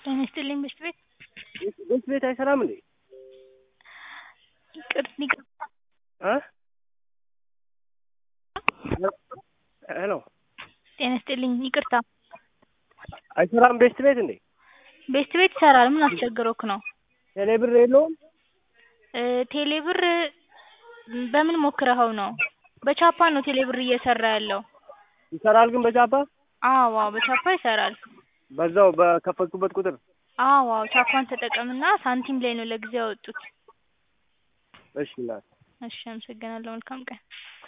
ጤና ይስጥልኝ ብስት ቤት ብስት ቤት አይሰራም እንዴ? ይቅር ይቅርታ እ ሄሎ ጤና ይስጥልኝ ይቅርታ አይሰራም ቤስት ቤት እንዴ? ቤስት ቤት ይሰራል ምን አስቸግሮክ ነው? ቴሌ ብር የለውም? ቴሌ ብር በምን ሞክረኸው ነው? በቻፓ ነው ቴሌ ብር እየሰራ ያለው። ይሰራል ግን በቻፓ? አዎ አዎ በቻፓ ይሰራል። በዛው በከፈትኩበት ቁጥር? አዎ አዎ ቻፓን ተጠቀምና ሳንቲም ላይ ነው ለጊዜው ያወጡት። እሺ እናት እሺ አመሰግናለሁ መልካም ቀን